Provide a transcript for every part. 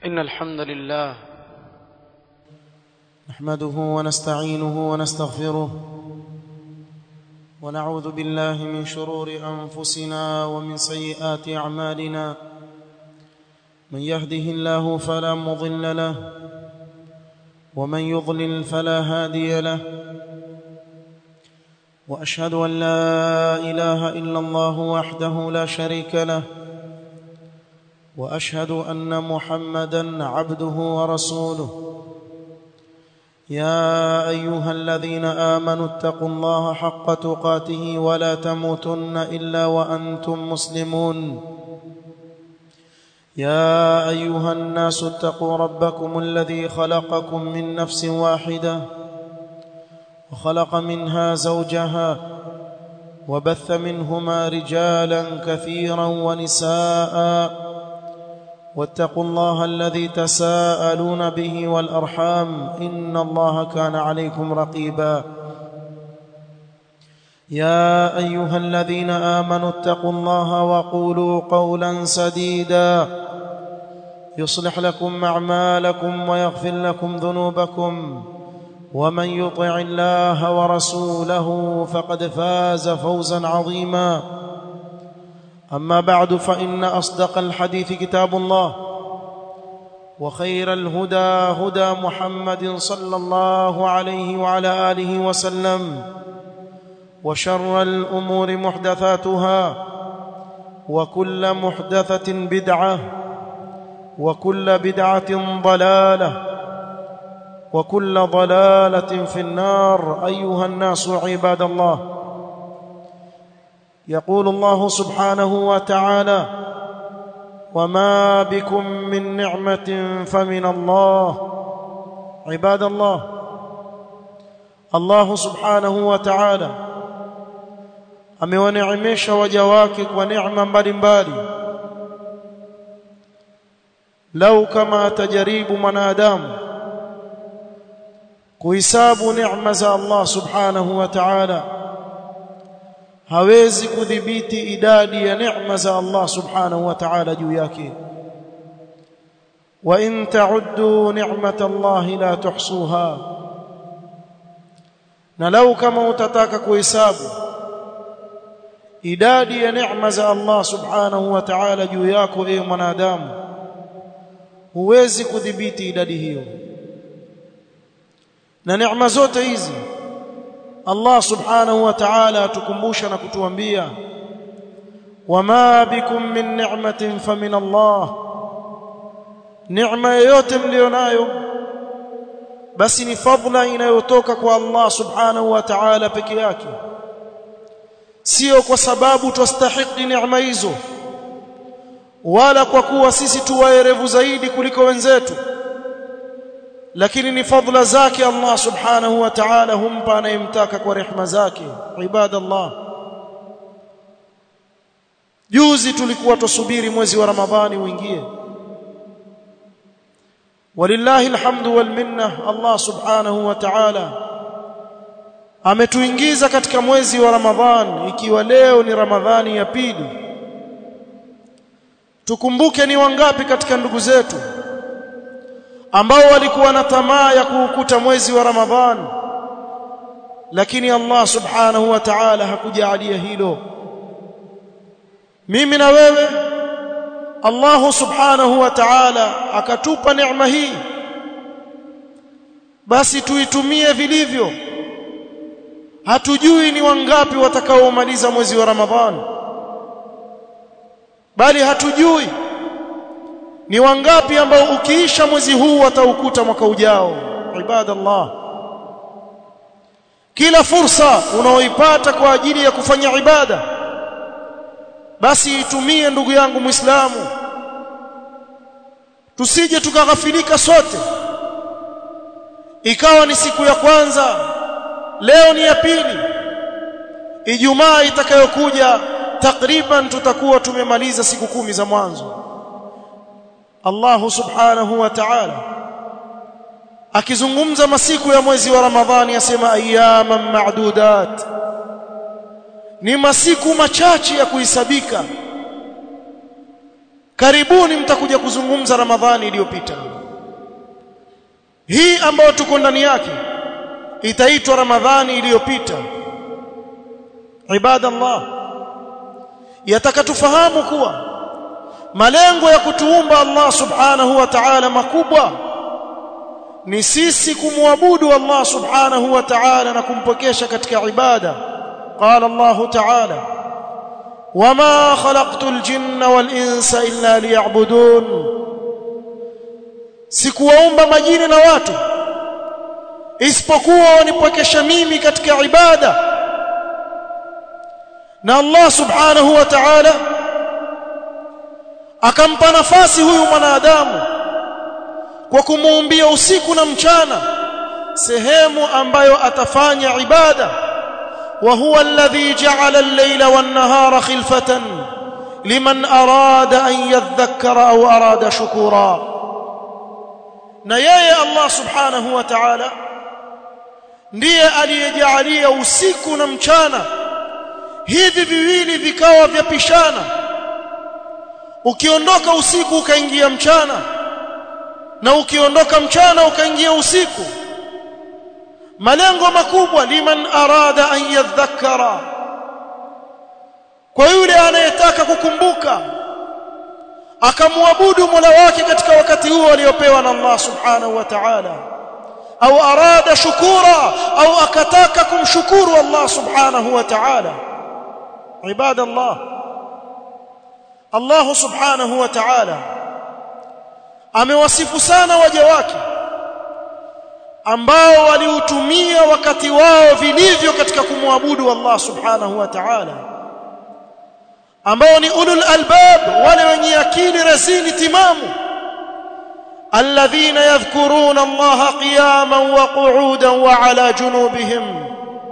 إن الحمد لله نحمده ونستعينه ونستغفره ونعوذ بالله من شرور انفسنا ومن سيئات اعمالنا من يهده الله فلا مضل له ومن يضلل فلا هادي له واشهد ان لا اله الا الله وحده لا شريك له واشهد ان محمدا عبده ورسوله يا ايها الذين امنوا اتقوا الله حق تقاته ولا تموتن الا وانتم مسلمون يا ايها الناس اتقوا ربكم الذي خلقكم من نفس واحده وخلق منها زوجها وبث منهما رجالا كثيرا ونساء واتقوا الله الذي تساءلون به والارحام ان الله كان عليكم رقيبا يا ايها الذين امنوا اتقوا الله وقولوا قولا سديدا يصلح لكم اعمالكم ويغفر لكم ذنوبكم ومن يطع الله ورسوله فقد فاز فوزا عظيما اما بعد فان اصدق الحديث كتاب الله وخير الهدى هدى محمد صلى الله عليه وعلى اله وسلم وشر الامور محدثاتها وكل محدثه بدعه وكل بدعه ضلاله وكل ضلاله في النار ايها الناس عباد الله يقول الله سبحانه وتعالى وما بكم من نعمه فمن الله عباد الله الله سبحانه وتعالى amewaneemesha waja wake kwa neema mbalimbali lau kama atajaribu mwanadamu kuhesabu neema za Allah subhanahu wa ta'ala hawezi kudhibiti idadi ya neema za Allah subhanahu wa ta'ala juu yake wa in ta'uddu ni'mata Allah la tuhsuha na lau kama utataka kuhesabu idadi ya neema za Allah subhanahu wa ta'ala juu yako ewe mwanadamu huwezi kudhibiti idadi hiyo na neema zote hizi Allah subhanahu wa ta'ala atukumbusha na kutuambia wama bikum min ni'matin famin Allah neema yoyote mlionayo basi ni fadla inayotoka kwa Allah subhanahu wa ta'ala peke yake sio kwa sababu twastahiki neema hizo wala kwa kuwa sisi tuwaerevu zaidi kuliko wenzetu lakini ni fadla zake Allah subhanahu wa ta'ala humpa anayemtaka kwa rehema zake ibadallah juzi tulikuwa tusubiri mwezi wa ramadhani uingie walillahi alhamdu wal minna Allah subhanahu wa ta'ala ametuingiza katika mwezi wa ramadhani ikiwa leo ni ramadhani ya pili tukumbuke ni wangapi katika ndugu zetu ambao walikuwa na tamaa ya kuukuta mwezi wa Ramadhani lakini Allah subhanahu wa ta'ala hakujalia hilo mimi na wewe Allah subhanahu wa ta'ala akatupa neema hii basi tuitumie vilivyo hatujui ni wangapi watakaomaliza mwezi wa Ramadhani bali hatujui ni wangapi ambao ukiisha mwezi huu wataukuta mwaka ujao ibadallah kila fursa unaoipata kwa ajili ya kufanya ibada basi itumie ndugu yangu muislamu tusije tukaghafilika sote ikawa ni siku ya kwanza leo ni ya pili ijumaa itakayokuja takriban tutakuwa tumemaliza siku kumi za mwanzo Allah subhanahu wa ta'ala akizungumza masiku ya mwezi wa Ramadhani asema ayyaman ma'dudat ni masiku machache ya kuhisabika karibuni mtakuja kuzungumza ramadhani iliyopita hii ambayo tuko ndani yake itaitwa ramadhani iliyopita ibadallah yataka tufahamu kuwa malengo ya kutuumba Allah subhanahu wa ta'ala makubwa ni sisi kumwabudu Allah subhanahu wa ta'ala na kumpokesha katika ibada qala Allah ta'ala wama khalaqtul jinna wal insa illa liya'budun sikuwaumba majini na watu isipokuwa wanipokesha mimi katika ibada na Allah subhanahu wa ta'ala akampa nafasi huyu mwanadamu kwa kumuumbia usiku na mchana sehemu ambayo atafanya ibada wa huwa alladhi ja'ala al-layla wan-nahara khilfatan liman arada an yadhakkara aw arada shukura na yeye Allah subhanahu wa ta'ala ndiye aliyejalia usiku na mchana hivi viwili vikawa vyapishana ukiondoka usiku ukaingia mchana na ukiondoka mchana ukaingia usiku malengo makubwa liman arada an yadhakkara kwa yule anayetaka kukumbuka akamwabudu Mola wake katika wakati huo aliopewa na Allah subhanahu wa ta'ala au arada shukura au akataka kumshukuru Allah subhanahu wa ta'ala ibadallah Allah subhanahu wa ta'ala amewasifu sana waja wake ambao waliutumia wakati wao vilivyo katika kumwabudu Allah subhanahu wa ta'ala ambao ni ulul albab wale wenye akili rasini timamu alladhina yadhkuruna Allah qiyaman wa qu'udan wa ala junubihim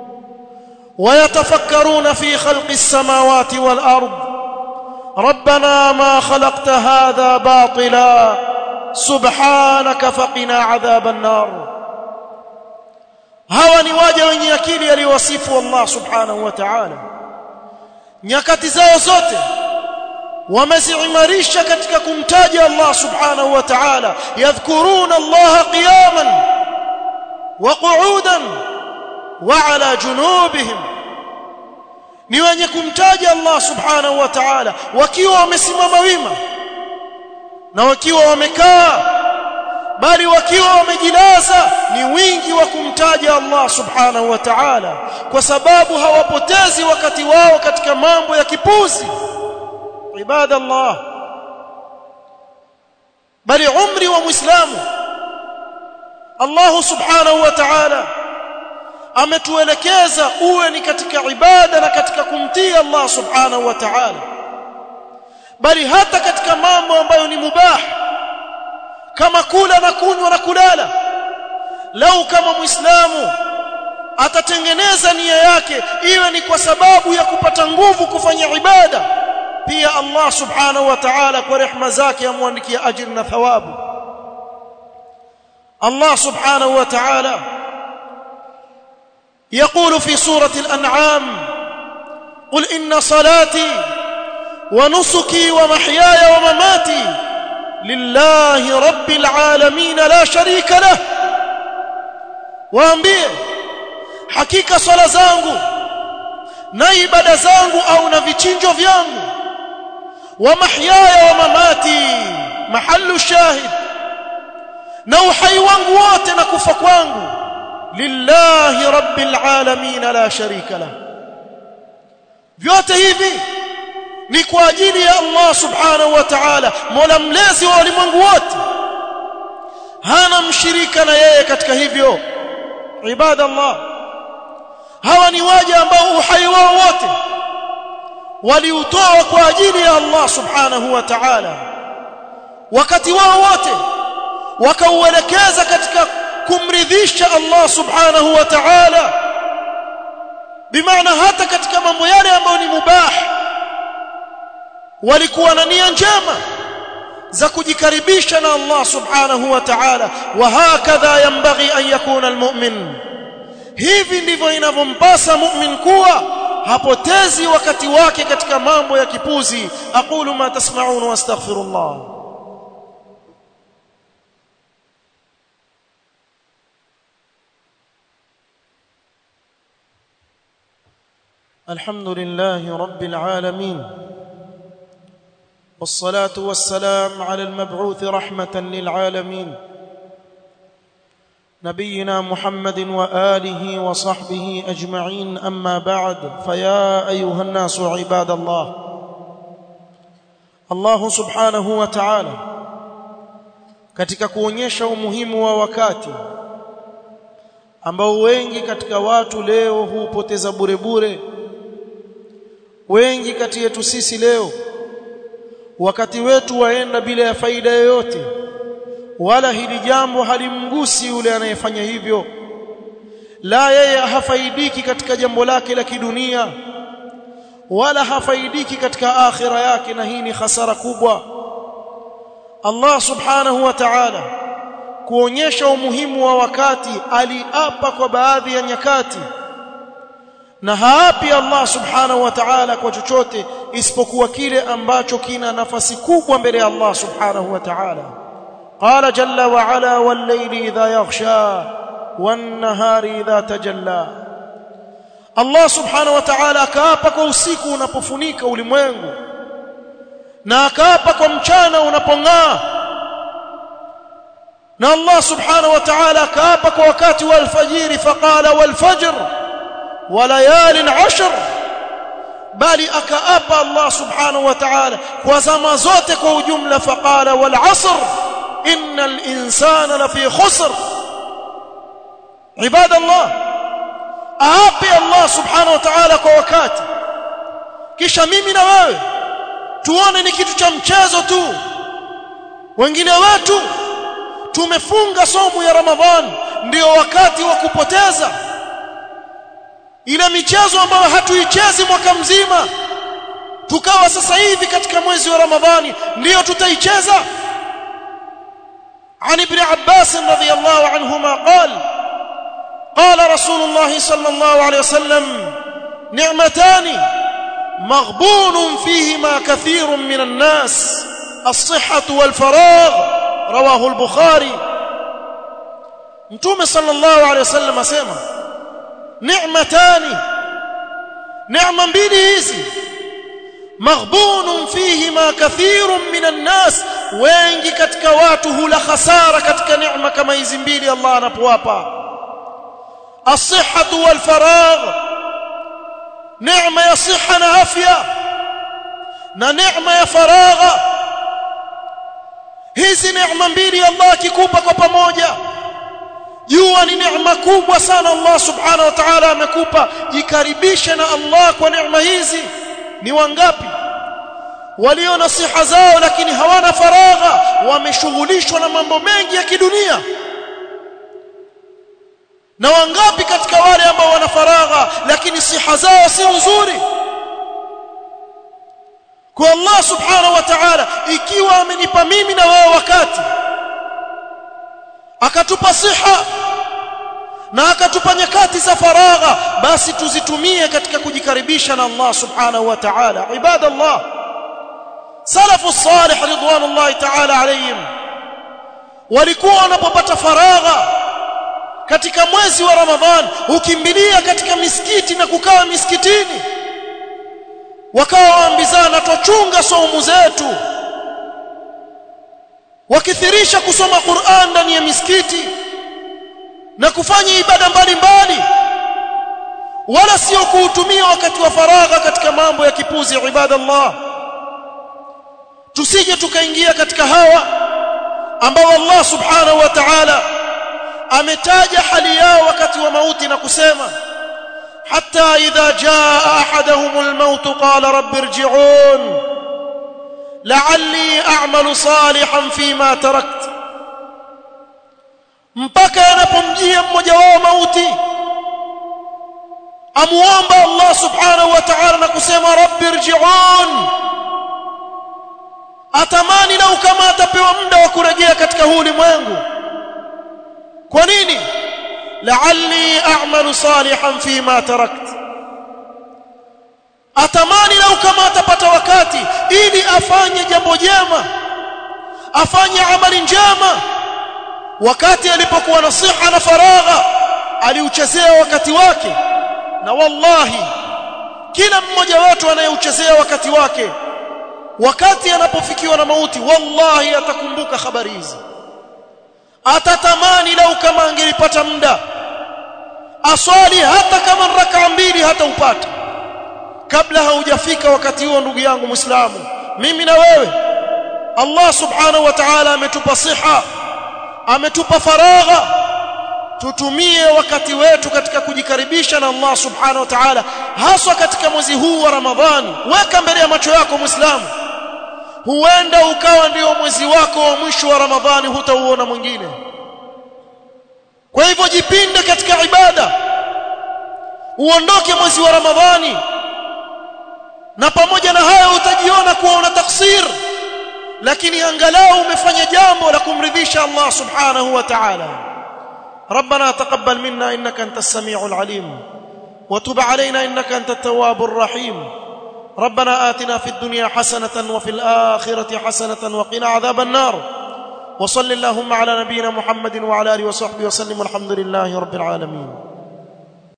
ويتفكرون في خلق السماوات والارض ربنا ما خلقت هذا باطلا سبحانك فقنا عذاب النار hawa ni waja wenye akili aliwasifu Allah subhanahu wa ta'ala nyakati zao zote wameziimarisha katika kumtaja Allah subhanahu wa ta'ala yadhkuruna Allah qiyaman wa qu'udan wa ala junubihim ni wenye kumtaja Allah subhanahu wa ta'ala wakiwa wamesimama wima na wakiwa wamekaa bali wakiwa wamejilaza ni wingi wa kumtaja Allah subhanahu wa ta'ala kwa sababu hawapotezi wakati wao katika mambo ya kipuzi ibadallah bali umri wa muislamu Allah subhanahu wa ta'ala ametuelekeza uwe ni katika ibada na katika kumtii Allah subhanahu wa ta'ala bali hata katika mambo ambayo ni mubah kama kula na kunywa na kulala lau kama muislamu atatengeneza nia yake iwe ni kwa sababu ya kupata nguvu kufanya ibada pia Allah subhanahu wa ta'ala kwa rehema zake amwandikia ajira na thawabu Allah subhanahu wa ta'ala يقول في سورة الأنعام قل إن صلاتي ونسكي ومحياي ومماتي لله رب العالمين لا شريك له waambie hakika swala zangu na ibada zangu au na vichinjo vyangu wa mahyaya wa mamati mahallu shahid na uhai wangu wote na kufa kwangu lillahi rabbil alamin la sharika la vyote hivi ni kwa ajili ya Allah subhanahu wa ta'ala mola mlezi wa ulimwengu wote hana mshirika na yeye katika hivyo ibada Allah hawa ni waja ambao uhai wao wote waliutoa kwa ajili ya Allah subhanahu wa ta'ala wakati wao wote wakauelekeza katika kumridhisha Allah subhanahu wa ta'ala bimaana hata katika mambo yale ambayo ni mubah walikuwa na nia njema za kujikaribisha na Allah subhanahu wa ta'ala wa hakadha yanbaghi an yakuna almu'min hivi ndivyo inavyompasa mu'min kuwa hapotezi wakati wake katika mambo ya kipuzi aqulu ma tasma'un wastaghfirullah الحمد لله رب العالمين والصلاه والسلام على المبعوث رحمه للعالمين نبينا محمد واله وصحبه اجمعين اما بعد فيا ايها الناس عباد الله الله سبحانه وتعالى katika kuonyesha umuhimu wa wakati ambao wengi katika watu leo hupoteza bure bure wengi kati yetu sisi leo wakati wetu waenda bila ya faida yoyote wala hili jambo halimgusi yule anayefanya hivyo la yeye hafaidiki katika jambo lake la kidunia wala hafaidiki katika akhira yake na hii ni hasara kubwa Allah subhanahu wa ta'ala kuonyesha umuhimu wa wakati aliapa kwa baadhi ya nyakati na haapi Allah subhanahu wa ta'ala kwa chochote isipokuwa kile ambacho kina nafasi kubwa mbele ya Allah subhanahu wa ta'ala قال جل وعلا والليل إذا يغشى والنهار إذا تجلى الله سبحانه وتعالى akaapa kwa usiku unapofunika ulimwengu na akaapa kwa mchana unapong'aa na Allah subhanahu wa ta'ala akaapa kwa wakati wa alfajiri faqala walfajr wa layalin ashr bali akaapa Allah subhanahu wa ta'ala kwa zama zote kwa ujumla faqala wal asr إن الإنسان لفي خسر عباد الله أعطي الله سبحانه وتعالى kwa wakati kisha mimi na wewe tuone ni kitu cha mchezo tu wengine wetu tumefunga somo ya Ramadhan ndio wakati wa kupoteza ile michezo ambayo hatuichezi mwaka mzima tukawa sasa hivi katika mwezi wa Ramadhani ndio tutaicheza عن ابن عباس رضي الله عنهما قال قال رسول الله صلى الله عليه وسلم نعمتان مغبون فيهما كثير من الناس الصحة والفراغ رواه البخاري متوم صلى الله عليه وسلم اسمع نعمتان نعمة mbili hizi maghbunun fihima kathirun minan nas wengi katika watu hula khasara katika neema kama hizi mbili Allah anapowapa as-sihhatu wal faragh neema ya siha na afya na neema ya faragha hizi neema mbili Allah akikupa kwa pamoja jua ni neema kubwa sana Allah subhanahu wa ta'ala amekupa jikaribishe na Allah kwa neema hizi ni wangapi walio na siha zao lakini hawana faragha wameshughulishwa na mambo mengi ya kidunia na wangapi katika wale ambao wana faragha lakini siha zao si nzuri kwa Allah subhanahu wa ta'ala ikiwa amenipa mimi na wewe wakati akatupa siha na akatupa nyakati za faragha basi tuzitumie katika kujikaribisha na Allah subhanahu wa ta'ala ibadallah salafu salih ridwanullahi ta'ala alayhim walikuwa wanapopata faragha katika mwezi wa ramadhan hukimbilia katika misikiti na kukaa misikitini wakawa waambizana tuchunga saumu zetu wakithirisha kusoma Qur'an ndani ya misikiti na kufanya ibada mbalimbali wala sio kuutumia wakati wa faragha katika mambo ya kipuzi ibadallah tusije tukaingia katika hawa ambao Allah subhanahu wa ta'ala ametaja hali yao wakati wa mauti na kusema hatta idha jaa ahaduhum almaut qala rabbi irji'un la'alli a'malu salihan fima tarakt mpaka yanapomjia mmoja wao mauti amuomba Allah subhanahu wa ta'ala na kusema rabbi irji'un atamani lau kama atapewa muda wa kurejea katika huu ulimwengu kwa nini la'alli a'malu salihan fima tarakt atamani lau kama atapata wakati ili afanye jambo jema afanye amali njema wakati alipokuwa na siha na faragha aliuchezea wakati wake na wallahi kila mmoja wetu anayeuchezea wakati wake wakati anapofikiwa na mauti wallahi atakumbuka habari hizi atatamani lau kama angelipata muda aswali hata kama raka mbili hata upata kabla haujafika wakati huo ndugu yangu muislamu mimi na wewe Allah subhanahu wa ta'ala ametupa siha ametupa faragha tutumie wakati wetu katika kujikaribisha na Allah subhanahu wa ta'ala haswa katika mwezi huu wa Ramadhani weka mbele ya macho yako muislamu huenda ukawa ndio mwezi wako wa mwisho wa Ramadhani hutauona mwingine kwa hivyo jipinde katika ibada uondoke mwezi wa Ramadhani na pamoja na hayo utajiona kuwa una taksir lakini angalau umefanya jambo la kumridhisha Allah subhanahu wa ta'ala ربنا تقبل منا انك انت السميع العليم وتب علينا انك انت التواب الرحيم ربنا آتنا في الدنيا حسنة وفي الآخرة حسنة وقنا عذاب النار وصل اللهم على نبينا محمد وعلى آله وصحبه وسلم والحمد لله رب العالمين